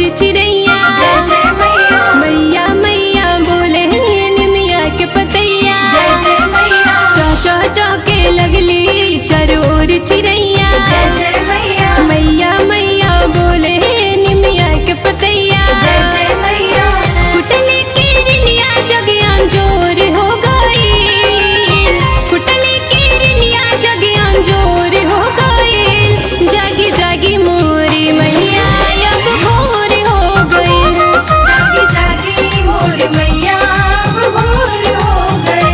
चिड़ैया जय जय मैया मैया मैया बोले निमिया के पतैया जय जय मैया चौ चौ चौ के लगली चरोर चिड़ैया जय जय मैया मैया मैया बोले निमिया के पतैया जय जय मैया कुटले के रिनिया जगियान जोर हो गई कुटले के रिनिया जगियान जोर हो गई जागी जागी मोरी मैया अब भोर हो गई जागी जागी मोर मैया अब भोर हो गए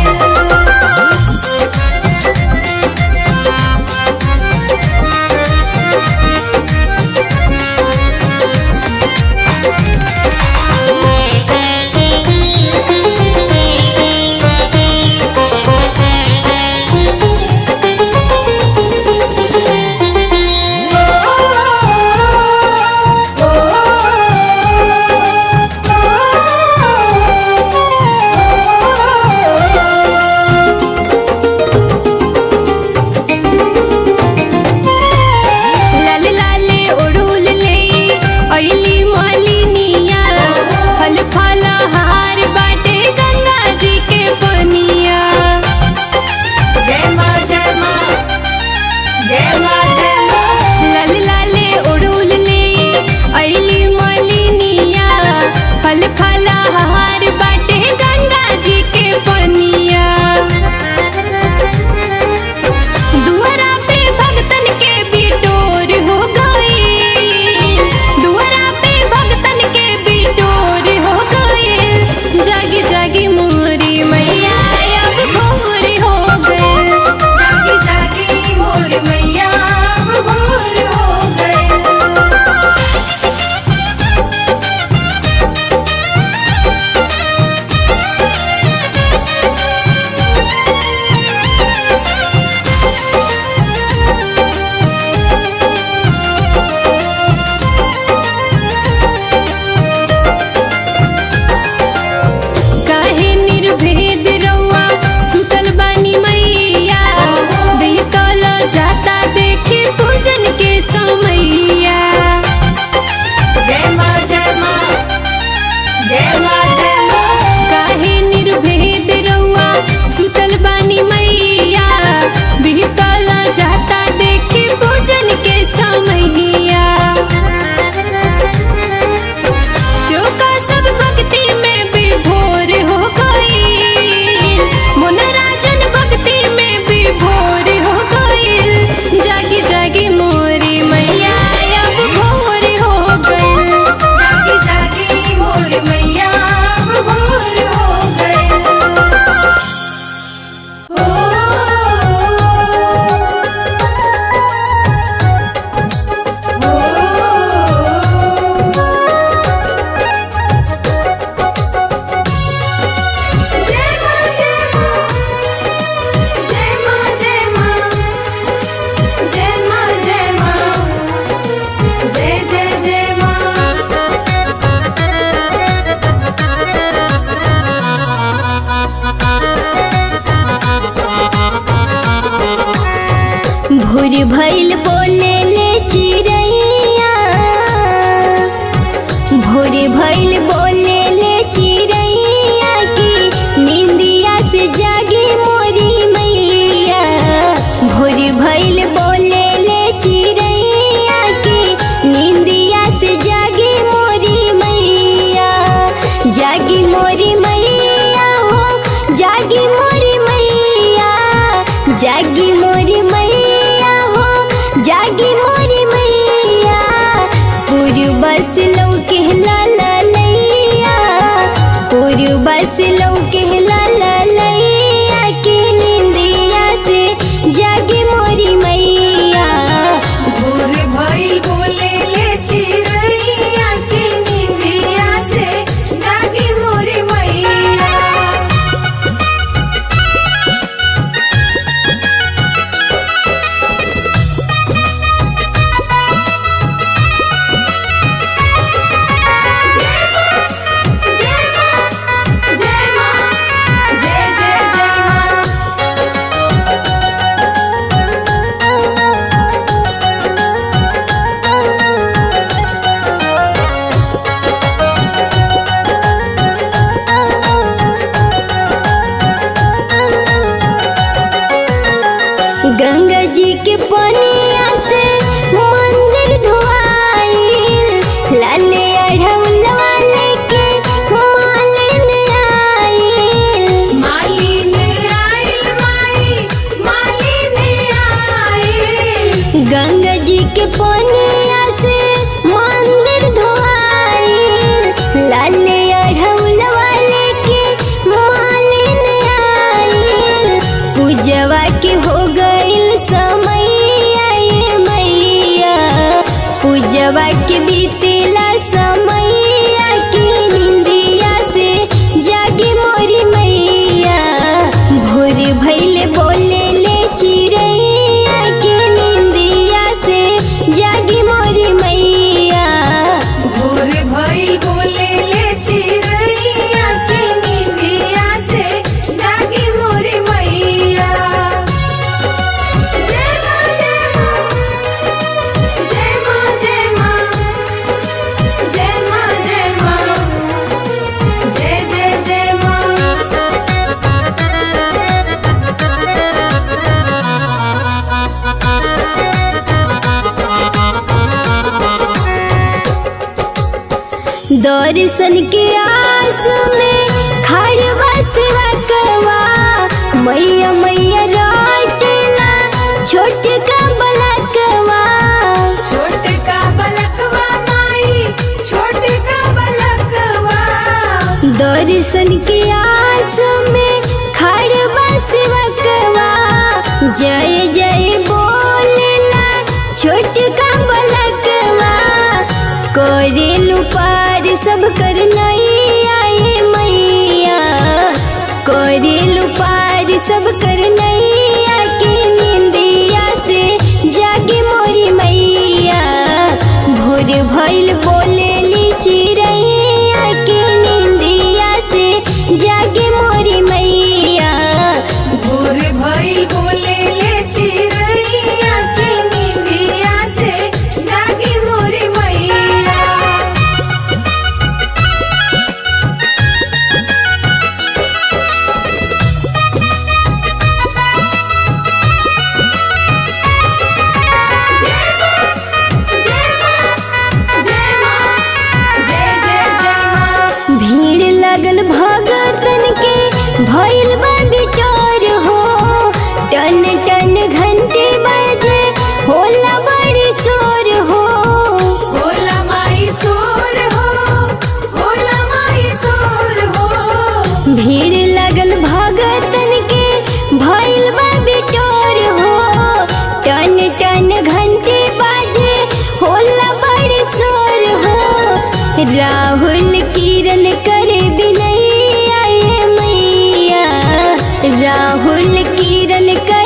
लाल लाले ओढ़ुल ले अइली मालिनिया फल फल हार बाटे गंगा जी के पनिया जय माँ जय माँ जय माँ जय माँ लाल लाले ओढ़ुल ले अइली मालिनिया फल फल हार बाटे गंगा जी के पनिया दुआरा पे भगतन के बिटोर हो गई दुआरा पे भगतन के बिटोर हो गई जागी जागी मोरी मैया अब भोर हो गए जागी जागी मोर मैया अब भोर हो गए काहे निर्भेद रउआ सुतल बानी मैया बीतल जाता देखी पूजन के समैया जय माँ जय माँ जय माँ जय माँ काहे निर्भेद रउआ सुतल बानी मैया बीतल जाता देखी पूजन के समैया शोका सब भक्ति में विभोर हो गई मोनराजन भक्ति में विभोर हो गई जागी जागी मोरी मैया अब भोर हो गई जागी जागी मोर मैया अब भोर हो गए जय माँ जय माँ जय माँ जय माँ जय माँ जय माँ जय जय जय माँ भोर भइल बोले ले चिड़ैया भोर भइल बोले ले चिड़ैया की निंदिया से जागी मोरी मैया भोर भइल बोले ले चिड़ैया की निंदिया से जागी मोरी मैया जागी मोरी मैया हो जागी मोरी मैया जागी मोरी मैया हो के पनिया से मंदिर धोआइल लाले अढ़ौलवा लेके मालिन आइल मालिन आइल माई मालिन आइल गंगा जी के पनिया से मंदिर धोआइल लाले अढ़ौलवा लेके मालिन आइल पूजवा के हो गइल समय आए मैया पूजवा के बीतेला समय के निंदिया से जागी मोरी मैया भोर भैले बोले ले चिड़ैया के निंदिया से जागी मोरी मैया भोर भइल बोले ले चिरैया के निंदिया से जागी मोरी मैया जय माँ जय माँ जय माँ जय माँ जय माँ जय माँ जय जय जय माँ दर्शन के आस में खड़वा सेवा करवा मैया मैया राटला छोट का बलकवा छोट का बलकवा माई छोट का बलकवा दर्शन के आस में खड़वा सेवा करवा जय जय बोलेला छोट का बलकवा करेलु पार सब कर नहीं आए मैया करेलु पार सब कर नहीं आके निंदिया से जागे मोरी मैया भोर भइल बोलेली चिड़ैया के निंदिया से जागे मोरी मैया भोर भइल बोले ले चिरैया के निंदिया से जागी मोरी मैया जय माँ जय माँ जय माँ जय जय जय माँ भीड़ लगल भगतन के भइल बा बिटोर हो टन टन घंटे बजे होला बड़ी शोर हो होला माई सोर हो होला माई सोर हो भीड़ लगल भगतन के भइल बा बिटोर हो टन टन घंटे बाजे होला बड़ी शोर हो राहुल किरण करे बिनैया आए मैया राहुल किरण करे